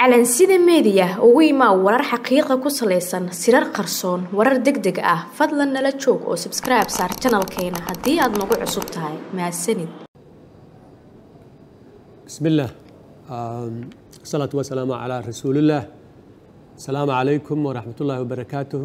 calansida meediya ugu imaa warar xaqiiqa ku salaysan sirar qarsoon warar deg deg ah fadlan nala joog oo sabskribe saar janalkeena haddii aad nagu cusub tahay mahadsanid بسم الله الصلاة والسلام على رسول الله السلام عليكم ورحمة الله وبركاته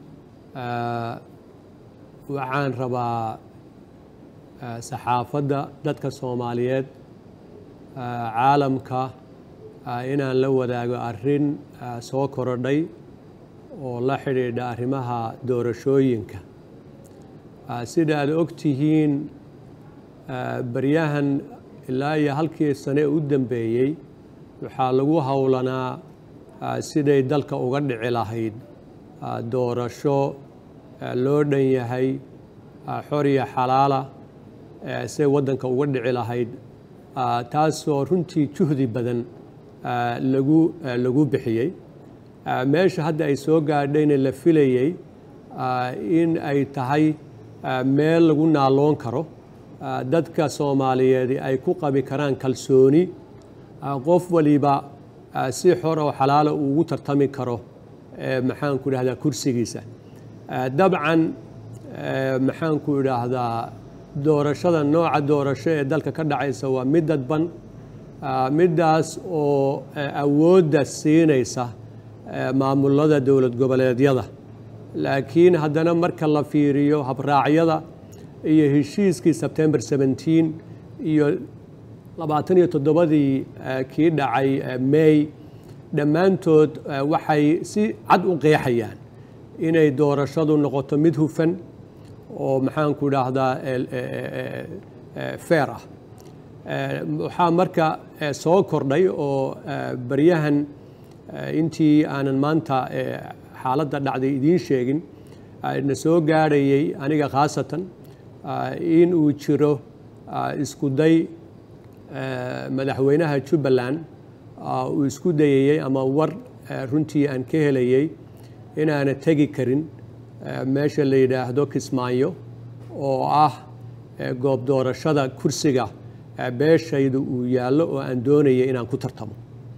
waxaan rabaa saxaafadda dadka soomaaliyeed caalamka inaan la wadaago arrin soo korodhay oo la xidhiidha arrimaha doorashooyinka sida aad og tihiin baryahan ilaa iyo halkii sane u dambeeyey waxaa lagu howlanaa siday dalka uga dhici lahayd doorasho loo dhan yahay xor iyo xalaala siday waddanka uga dhici lahayd taasoo runtii juhdi badan lagu lagu bixiyey meesha hadda ay soo gaadhayna la filayey in ay tahay meel lagu naaloon karo dadka soomaaliyeed ay ku qabi karaan kalsooni qof waliba si xor oo xalaala uu ugu tartami karo maxaanku idhahdaa kursigiisa dabcan maxaanku idhaahdaa doorashada nooca doorasho ee dalka ka dhacaysa waa mid dadban middaas oo awoodda siinaysa maamulada dowlad goboleedyada laakiin haddana marka la fiiriyo habraacyada iyo heshiiskii sebtembar seventeen iyo labaatan iyo toddobadii kii dhacay may dhammaantood waxay si cad u qeexayaan inay doorashadu noqoto mid hufan oo maxaanku idhaahdaa feer ah waxaa marka soo kordhay oo baryahan intii aanan maanta xaaladda dhacday idiin sheegin na soo gaadhayay aniga khaasatan in uu jiro isku day madaxweynaha jubbaland uu isku dayayey ama war runtii aan ka helayey inaana tegi karin meesha la yidhaahdo kismaayo oo ah goob doorashada kursiga beeshaydu uu yaallo oo aan doonayay inaan ku tartamo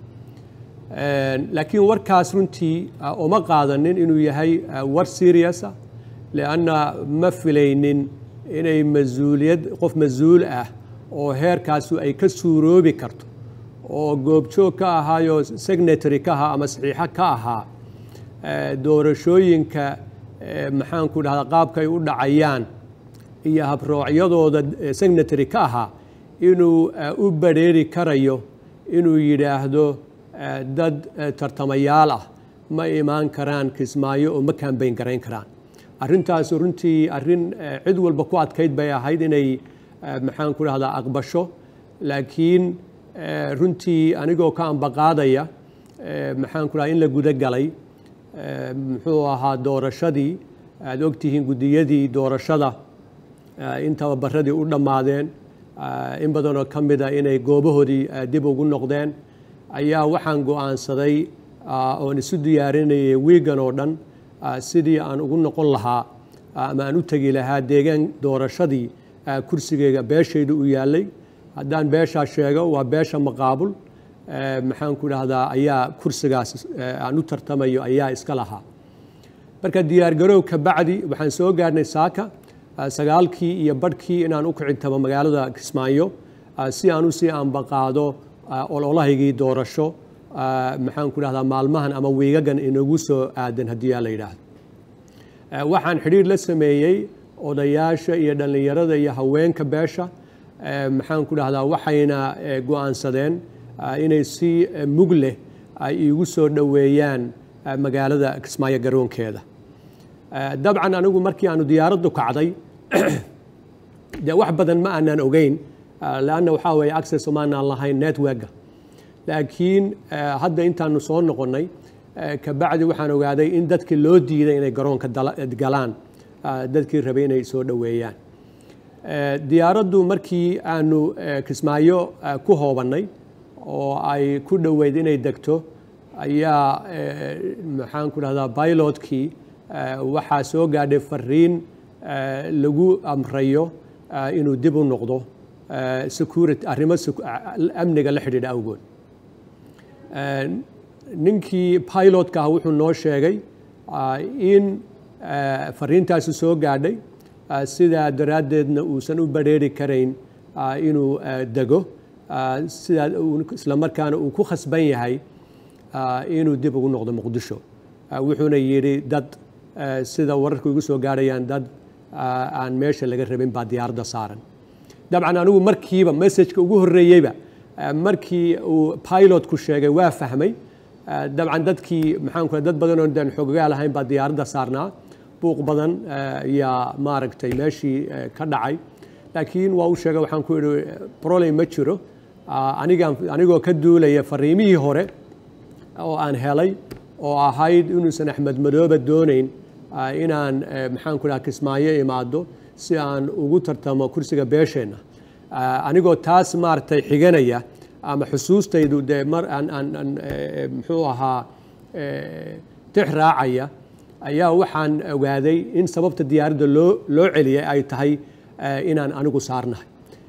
laakiin warkaas runtii uma qaadanin inuu yahay war seriousa leanna ma filaynin inay masuuliyad qof mas-uul ah oo heerkaasu ay ka suuroobi karto oo goobjoog ka ahaayo signatory ka ahaa ama saxiixo ka ahaa doorashooyinka maxaanku dhahdaa qaabka ay u dhacayaan iyo habroocyadooda signatory ka ahaa inuu u badrheeri karayo inuu yidhaahdo dad tartamayaal ah ma imaan karaan kismaayo oo ma kaambayn garayn karaan arrintaas runtii arrin cid walba ku adkayd bay ahayd inay maxaanku dhahdaa aqbasho laakiin runtii anigoo ka ambaqaadaya maxaanku dhaha in la guda galay muxuu ahaa doorashadii aada ogtihiin guddiyadii doorashada in tababaradii u dhammaadeen in badanoo ka mida inay goobahoodii dib ugu noqdeen ayaa waxaan go'aansaday oon isu diyaarinayay wiigan oo dhan sidii aan ugu noqon lahaa ama aan u tegi lahaa deegaan doorashadii kursigeyga beeshayda u yaallay haddaan beeshaa sheego waa beesha maqaabul maxaanku idhaahdaa ayaa kursigaas aan u tartamayo ayaa iska lahaa marka diyaargarow ka bacdi waxaan soo gaarhnay saaka sagaalkii iyo badhkii inaan u kicintamo magaalada kismaayo si aan usii ambaqaado ololahaygii doorasho maxaanku idhahdaa maalmahan ama wiigagan inagu soo aadan haddii aa la yidhaahdo waxaan xidhiir la sameeyey odayaasha iyo dhallinyarada iyo haweenka beesha maxaanku dhahdaa waxayna go'aansadeen inay si mug leh ay iigu soo dhoweeyaan magaalada kismaayo garoonkeeda dabcan anigu markii aanu diyaaraddu kacday dee wax badan ma aanaan ogeyn leanna waxaa weeye access umaanaan lahayn networka laakiin hadda intaanu soo noqonnay kabacdi waxaan ogaaday in dadkii loo diiday inay garoonka galaan dadkii rabay inay soo dhoweeyaan diyaaraddu markii aanu kismaayo ku hoobannay oo ay ku dhoweyd inay degto ayaa maxaanku dhahdaa bilotkii waxaa soo gaadhay fariin lagu amrayo inuu dib u noqdo security arrimo amniga la xidhiidha awgood ninkii pilotka ah wuxuu noo sheegay in fariintaasi soo gaadhay sidaa daraaddeedna uusan u badrheeri karayn inuu dego sidaa isla markaana uu ku khasban yahay inuu dib ugu noqdo muqdisho wuxuuna yidhi dad sida wararku igu soo gaadhayaan dad aan meesha laga rabin baa diyaaradda saaran dabcan anigu markiiba messajka ugu horreeyeyba markii uu pilotku sheegay waa fahmay dabcan dadkii maxaanku dad badan oo daan xoogagaa lahayn baa diyaaradda saarnaa buuq badan yaa maaragtay meeshii ka dhacay laakiin waa u sheegay waxaan ku idhi problem ma jiro anigaan anigoo ka duulaya fariimihii hore oo aan helay oo ahayd inuusan axmed madoobe doonayn inaan maxaanku dhaha kismaayo imaado si aan ugu tartamo kursiga beesheenna anigoo taas maaragtay xiganaya ama xusuustaydu dee mar aan aan aan muxuu ahaa tix raacaya ayaa waxaan ogaaday in sababta diyaaradda loo loo celiyay ay tahay inaan anigu saarnahay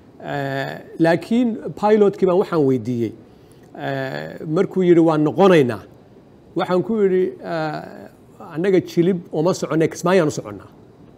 laakiin pilotkii baan waxaan weydiiyey markuu yidhi waan noqonaynaa waxaan ku yidhi annaga jilib uma soconnay kismaayaan u soconnaa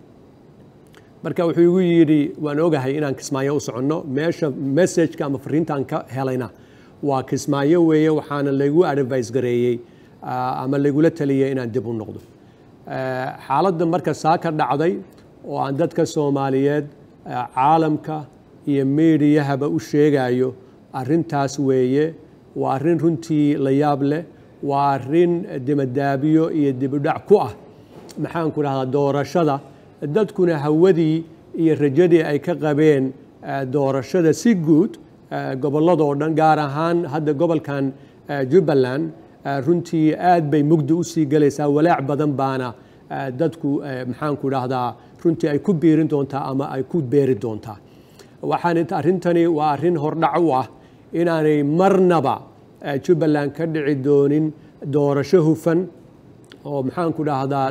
marka wuxuu igu yidhi waan ogahay inaan kismaayo u soconno meesha messajka ama fariintaan ka helayna waa kismaayo weeye waxaana laygu advice gareeyey ama laygula taliyey inaan dib u noqdo xaaladda marka saa ka dhacday oo aan dadka soomaaliyeed caalamka iyo meediyahaba u sheegayo arrintaas weeye waa arrin runtii la yaab leh waa arrin dimadaabiyo iyo dibudhac ku ah maxaanku dhahdaa doorashada dadkuna hawadii iyo rajadii ay ka qabeen doorashada si guud gobolladoo dhan gaar ahaan hadda gobolkan jubbaland runtii aad bay mugdi u sii gelaysaa walaac badan baana dadku maxaanku dhahdaa runtii ay ku biirin doontaa ama ay ku beeri doontaa waxaan arrintani waa arrin hordhac u ah inaanay marnaba jubbaland ka dhici doonin doorasho hufan oo maxaanku dhahdaa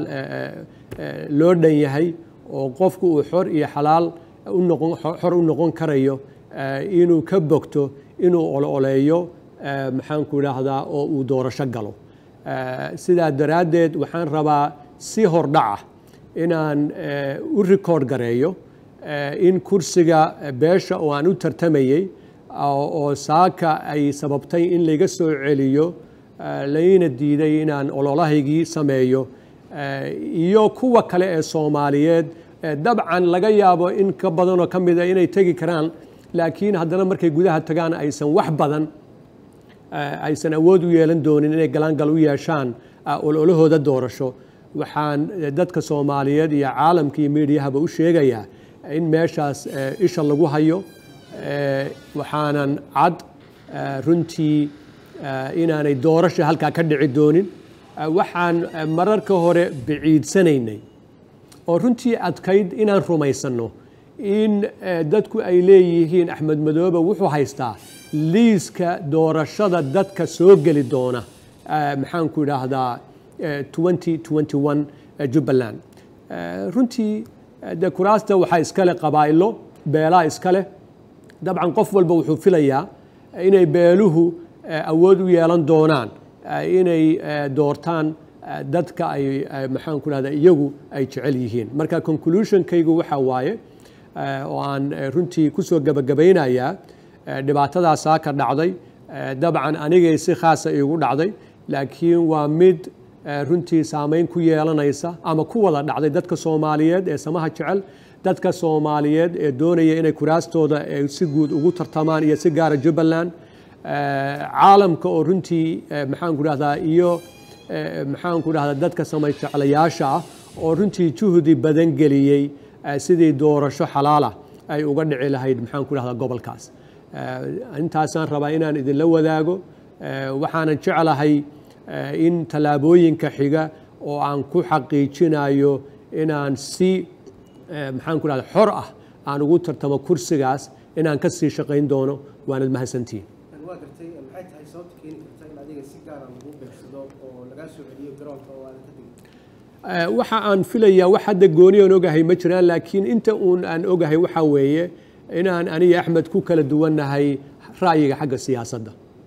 loo dhan yahay oo qofku uu xor iyo xalaal unoqon xor u noqon karayo inuu ka bogto inuu ololeeyo maxaanku dhahdaa oo uu doorasho galo sidaa daraaddeed waxaan rabaa si hordhaca inaan u record gareeyo in kursiga beesha oo aan u tartamayey oo saaka ay sababtay in layga soo celiyo layna diiday inaan ololahaygii sameeyo iyo kuwa kale ee soomaaliyeed dabcan laga yaabo in ka badanoo ka mida inay tegi karaan laakiin haddana markay gudaha tagaan aysan wax badan aysan awood u yeelan doonin inay galaangal u yeeshaan ololahooda doorasho waxaan dadka soomaaliyeed iyo caalamka iyo miidiyahaba u sheegayaa in meeshaas isha lagu hayo waxaanan cad runtii inaanay doorasha halkaa ka dhici doonin waxaan mararka hore biciidsanaynay oo runtii adkayd inaan rumaysanno in dadku ay leeyihiin axmed madoobe wuxuu haystaa liiska doorashada dadka soo geli doona maxaanku idhaahdaa jubbaland runtii de kuraasta waxaa iskale qabaa'ilo beelaa iskaleh dabcan qof walba wuxuu filayaa inay beeluhu awood u yeelan doonaan inay doortaan dadka ay maxaanku dhahdaa iyagu ay jecel yihiin marka conclusionkaygu waxaa waaye oo aan runtii kusoo gebagabaynayaa dhibaatadaasaa ka dhacday dabcan anigay si khaasa iigu dhacday laakiin waa mid runtii saameyn ku yeelanaysa ama ku wada dhacday dadka soomaaliyeed ee samaha jecel dadka soomaaliyeed ee doonaya inay kuraastooda si guud ugu tartamaan iyo si gaara jubbaland caalamka oo runtii maxaanku dhahdaa iyo maxaanku dhahdaa dadka samay jeclayaasha ah oo runtii juhdi badan geliyey sidii doorasho xalaalah ay uga dhici lahayd maxaanku dhahdaa gobolkaas intaasaan rabaa inaan idinla wadaago waxaanan jeclahay in tallaabooyinka xiga oo aan ku xaqiijinayo inaan si maxaanku dhahda xor ah aan ugu tartamo kursigaas inaan ka sii shaqayn doono waanad mahadsantihiin waa gartay maxay tahay sababta keeni karta in adiga si gaara lagu beegsado oo lagaa soo celiyo garoonka oo aadan ka tegin waxa aan filayaa wax hadda gooni aan ogahay ma jiraan laakiin inta uun aan ogahay waxaa weeye inaan aniga axmed ku kala duwannahay ra'yiga xagga siyaasadda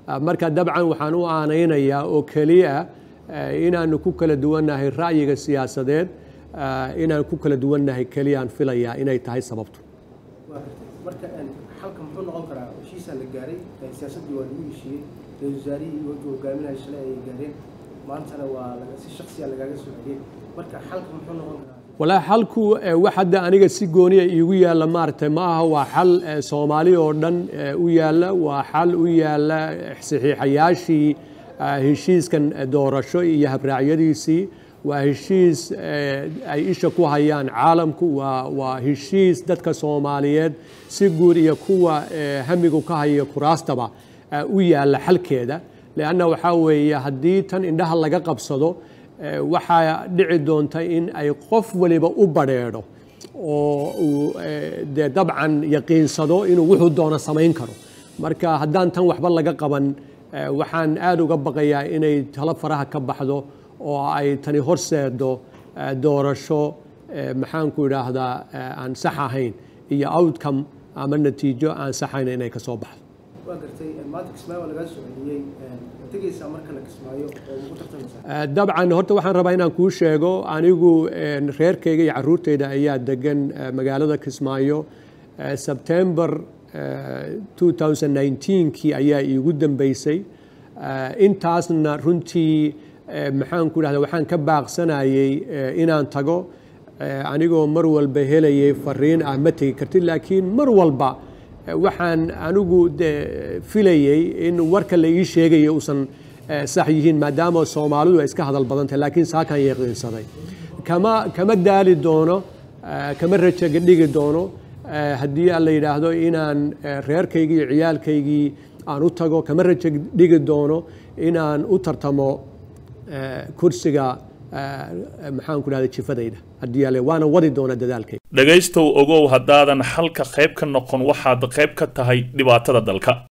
marka dabcan waxaan u aanaynayaa oo keliya inaanu ku kala duwannahay ra'yiga siyaasadeed inaan ku kala duwannahay keliyaan filayaa inay tahay sababtu waa gartay marka xalka muxuu noqon karaa heshiisaa la gaaray siyaasaddii waa lagu heshiiyey ra-isul wasaarihii iyo wajhu hogaaminaha shalay ayay gaareen maantana waa si shaksiya lagaaga soo celiyey marka xalka muxuu noqon karaa walaa xalku wax hadda aniga si gooniya iigu yaalla maaragtay ma aha waa xal soomaali oo dhan u yaalla waa xal u yaalla saxiixayaashii heshiiskan doorasho iyo habraacyadiisii waa heshiis ay isha ku hayaan caalamku waa waa heshiis dadka soomaaliyeed si guud iyo kuwa hamigu ka haya kuraastaba u yaalla xalkeeda leanna waxaa weeye haddii tan indhaha laga qabsado waxaa dhici doonta in ay qof waliba u badrheedho oo uu dee dabcan yaqiinsado inuu wuxuu doono samayn karo marka haddaan tan waxba laga qaban waxaan aada uga baqayaa inay talo faraha ka baxdo oo ay tani horseedo doorasho maxaanku idhaahdaa aan sax ahayn iyo outcome ama natiijo aan saxayn inay ka soo baxdo waa gartay maanta kismaayo waa lagaa soo celiyey tegeysaa marka la kismaayo oo ugu tartamaysaa dabcan horta waxaan rabaa inaan kuu sheego anigu reerkayga iyo caruurtayda ayaa degan magaalada kismaayo sebtember 2019kii ayaa iigu dambeysay intaasna runtii maxaan ku dhahda waxaan ka baaqsanayay inaan tago anigoo mar walba helayay fariin ah ma tegi kartid laakiin mar walba waxaan anigu de filayey in warka la ii sheegayo uusan sax yihiin maadaama soomaalidu ay iska hadal badan tahay laakiin saakaan yaqiinsaday kama kama daali doono kama rajaga dhigi doono haddii aan la yidhaahdo inaan reerkaygii iyo ciyaalkaygii aan u tago kama raja dhigi doono inaan u tartamo kursiga maxaan ku dhahda jifadayda haddii ale waana wadi doona dadaalkayga dhegaystow ogow haddaadan xalka qayb ka noqon waxaad qayb ka tahay dhibaatada dalka